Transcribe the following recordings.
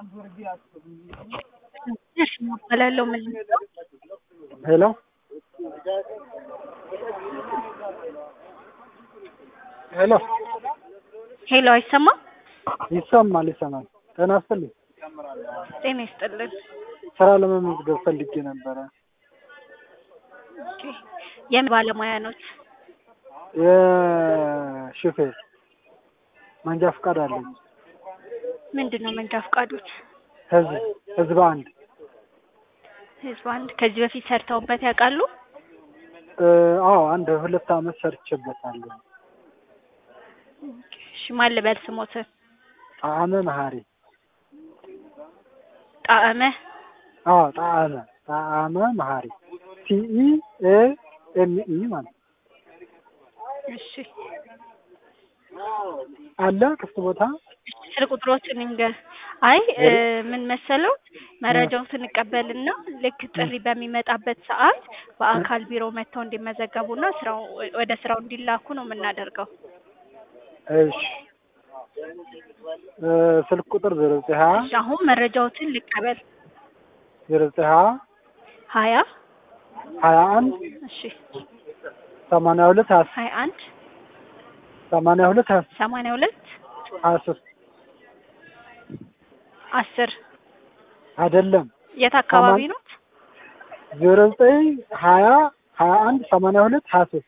እሺ እባላለሁ ምን ነው? ሄሎ ሄሎ ሄሎ አይሰማም? ይሰማል ይሰማል። ጤና ይስጥልኝ። ጤና ይስጥልን። ስራ ለመመዝገብ ፈልጌ ነበረ። ኦኬ የምን ባለሙያ ኖት? የሹፌር መንጃ ፈቃድ አለኝ። ምንድን ነው መንጃ ፈቃዶት? ህዝብ ህዝብ አንድ ህዝብ አንድ ከዚህ በፊት ሰርተውበት ያውቃሉ? እ፣ አዎ አንድ ሁለት አመት ሰርቼበታለሁ። ኦኬ፣ እሺ ማን ልበል ስሞትን? ጣዕመ መሀሪ ጣዕመ አዎ ጣዕመ ጣዕመ መሀሪ ሲኢ ኤ ኤም ኢ ማለት ነው። እሺ አለ ክፍት ቦታ ስልክ ቁጥሮችን እንገር አይ እ፣ ምን መሰለው መረጃዎትን እንቀበልና ልክ ጥሪ በሚመጣበት ሰዓት በአካል ቢሮ መጥተው እንዲመዘገቡና ስራው ወደ ስራው እንዲላኩ ነው የምናደርገው። እሺ እ፣ ስልክ ቁጥር ዜሮ ዘጠኝ ሀያ እሺ አሁን መረጃዎትን ልቀበል። ዜሮ ዘጠኝ ሀያ ሀያ ሀያ አንድ እሺ ሰማንያ ሁለት ሀያ ሀያ አንድ ሰማንያ ሁለት ሀያ ሰማንያ ሁለት ሀያ ሶስት አስር አይደለም የት አካባቢ ነው? ዜሮ ዘጠኝ ሀያ ሀያ አንድ ሰማንያ ሁለት ሀያ ሶስት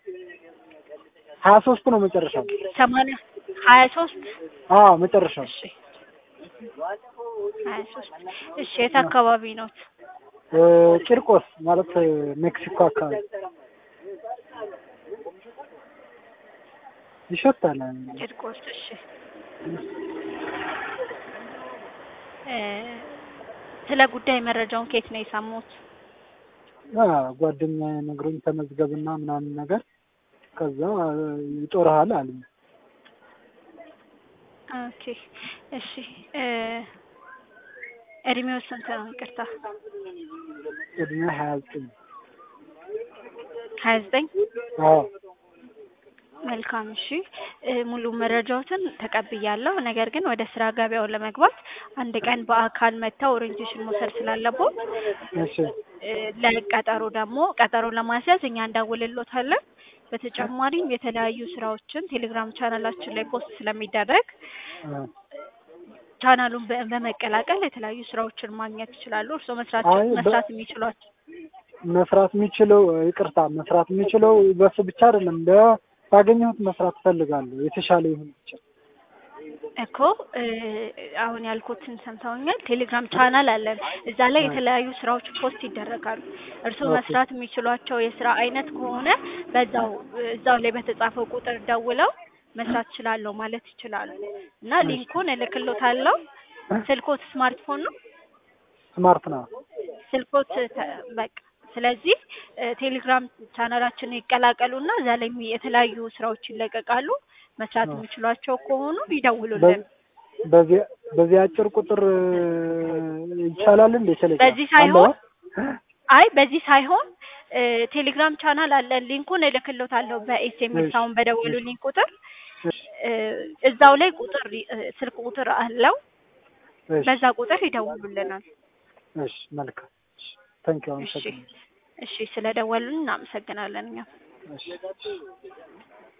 ሀያ ሶስት ነው መጨረሻው። ሰማንያ ሀያ ሶስት አዎ መጨረሻው እሺ ሀያ ሶስት እሺ የት አካባቢ ነው? እ፣ ቂርቆስ ማለት እ፣ ሜክሲኮ አካባቢ ይሸታል። ቂርቆስ እሺ እ፣ ስለ ጉዳይ መረጃውን ከየት ነው የሰሙት? አ፣ ጓደኛዬ ነግሮኝ ተመዝገብና ምናምን ነገር ከዛ እ፣ ይጦርሃል አለኝ። ኦኬ እሺ እ፣ እድሜው ስንት ነው? ይቅርታ እድሜ ሀያ ዘጠኝ ሀያ ዘጠኝ አዎ መልካም እሺ እ፣ ሙሉ መረጃዎትን ተቀብያለሁ። ነገር ግን ወደ ስራ ገበያው ለመግባት አንድ ቀን በአካል መጥተው ኦሪንቴሽን መውሰድ ስላለቦት እሺ እ፣ ለቀጠሮ ደግሞ ቀጠሮ ለማስያዝ እኛ እንደውልሎታለን። በተጨማሪም የተለያዩ ስራዎችን ቴሌግራም ቻናላችን ላይ ፖስት ስለሚደረግ እ፣ ቻናሉን በ- በመቀላቀል የተለያዩ ስራዎችን ማግኘት ይችላሉ። እርስዎ መስራት አይ በ- መስራት የሚችሏቸው መስራት የሚችለው ይቅርታ መስራት የሚችለው በሱ ብቻ አይደለም እንደ ባገኘሁት መስራት እፈልጋለሁ። የተሻለ ይሁን ብቻ። እኮ እ፣ አሁን ያልኩትን ሰምተውኛል። ቴሌግራም ቻናል አለን። እዛ ላይ የተለያዩ ስራዎች ፖስት ይደረጋሉ። እርስዎ ኦኬ። መስራት የሚችሏቸው የስራ አይነት ከሆነ በዛው እዛው ላይ በተጻፈው ቁጥር ደውለው መስራት እችላለሁ ማለት ይችላሉ እና ሊንኩን እልክሎታለሁ። ስልኮት ስማርትፎን ነው ስማርት ነው። ስልኮት ተ- በቃ ስለዚህ እ፣ ቴሌግራም ቻናላችንን ይቀላቀሉና እዛ ላይ የሚ- የተለያዩ ስራዎች ይለቀቃሉ። መስራት አዎ። የሚችሏቸው ከሆኑ ይደውሉልን። በ- በዚህ በዚህ አጭር ቁጥር እ፣ ይቻላል እንዴ? ቴሌግራም በዚህ ሳይሆን አለው? አይ በዚህ ሳይሆን እ፣ ቴሌግራም ቻናል አለን። ሊንኩን እልክሎታለሁ በኤስኤምኤስ እሺ፣ አሁን በደወሉልኝ ቁጥር እሺ፣ እ፣ እዛው ላይ ቁጥር እ፣ ስልክ ቁጥር አለው። እሺ፣ በዛ ቁጥር ይደውሉልናል። እሺ፣ መልካም። እሺ፣ ታንኪው እሺ አመሰግናለሁ። እሺ፣ ስለደወሉን እናመሰግናለን እኛም እሺ